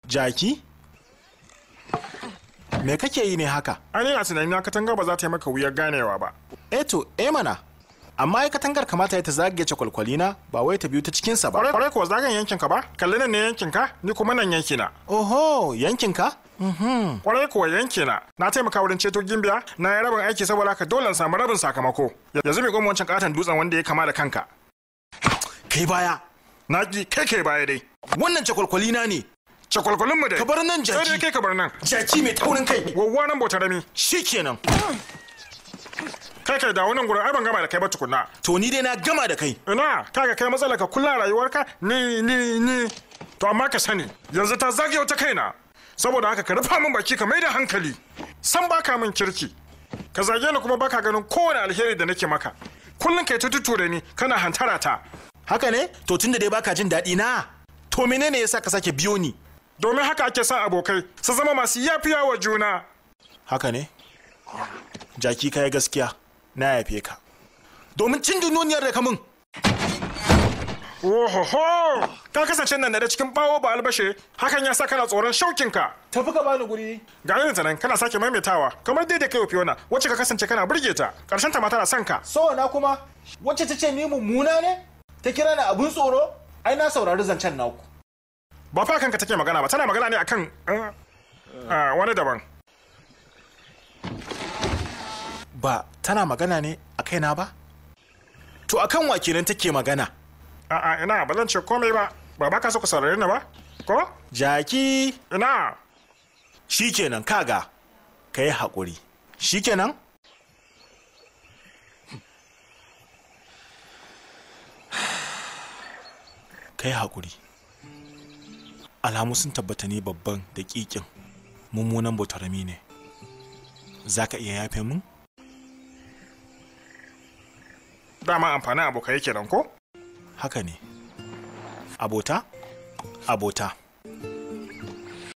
Jaki? Me kake yi ne haka? Ani a tunani na katanga ba za ta yi maka wuyar ganewa ba. Eto, eh mana. Amma ai katangar kamata ya ta zagaye kwalkwali na ba wai ta biyu ta cikinsa ba. Kwarai kwarai kuwa zagayen yankin ka ba? Kalli nan ne yankin ka, ni kuma nan yanki na. Oho, yankinka? Mhm. Kwarai kuwa yanki na. Na taimaka wurin ceto gimbiya, na yi rabin aiki saboda haka dole in samu rabin sakamako. Yanzu mai goma wancan katon dutsen wanda ya kama da kanka. Kai baya. Na ki kai kai baya dai. Wannan cakwalkwali na ne. Cakwalkwalin mu dai. Ka bar nan Sai dai jaki. kai ka bar nan. Jaki mai taurin kai. Wawwa nan bauta rami. Shikenan. Kai kai da wannan gurin ai ban gama da kai ba tukunna. To ni dai na gama da kai. Ina kaga kai matsala ka kula rayuwarka ni ni ni. To amma ka sani yanzu ta zage wata kaina. Saboda haka ka rufa min baki ka mai da hankali. San baka min kirki. Ka zage ni kuma baka ganin kowane alheri da nake maka. Kullum kai ta tuture ni kana hantara ta. Haka ne? To tunda dai baka jin daɗi na. To menene yasa ka sake biyo ni? Domin haka ake son abokai su zama masu yafiya wa juna. Haka ne? Jaki kai gaskiya. Na yafe ka. Domin cin duniyar da ka mun. Ohoho! Ka kasance nan da cikin bawo ba albashe, hakan ya sa kana tsoron shaukinka. Tafi ka bani guri. Ga irin ta nan kana sake maimaitawa, kamar dai da kai wa Fiona, wacce ka kasance kana burge ta, ƙarshen ta ma tana son ka. So na kuma wacce ta ce ni mummuna ne? Ta kira ni abun tsoro? Ai na saurari zancen naku. Ba fa kanka take magana ba, tana magana ne akan eh, ah, wani daban. Ba tana magana ne a kaina ba? To akan wa kenan take magana? A'a ina ba zan ce komai ba, ba ba ka so ka saurare ni ba? Ko? Jaki Ina. shikenan kaga. Ka yi haƙuri. Shikenan? Ka yi haƙuri. Alamu sun tabbata ne babban daƙiƙin mummunan botarami ne. Za ka iya yafe mun? Dama amfanin abokai yake nan ko? Haka ne. Abota? Abota.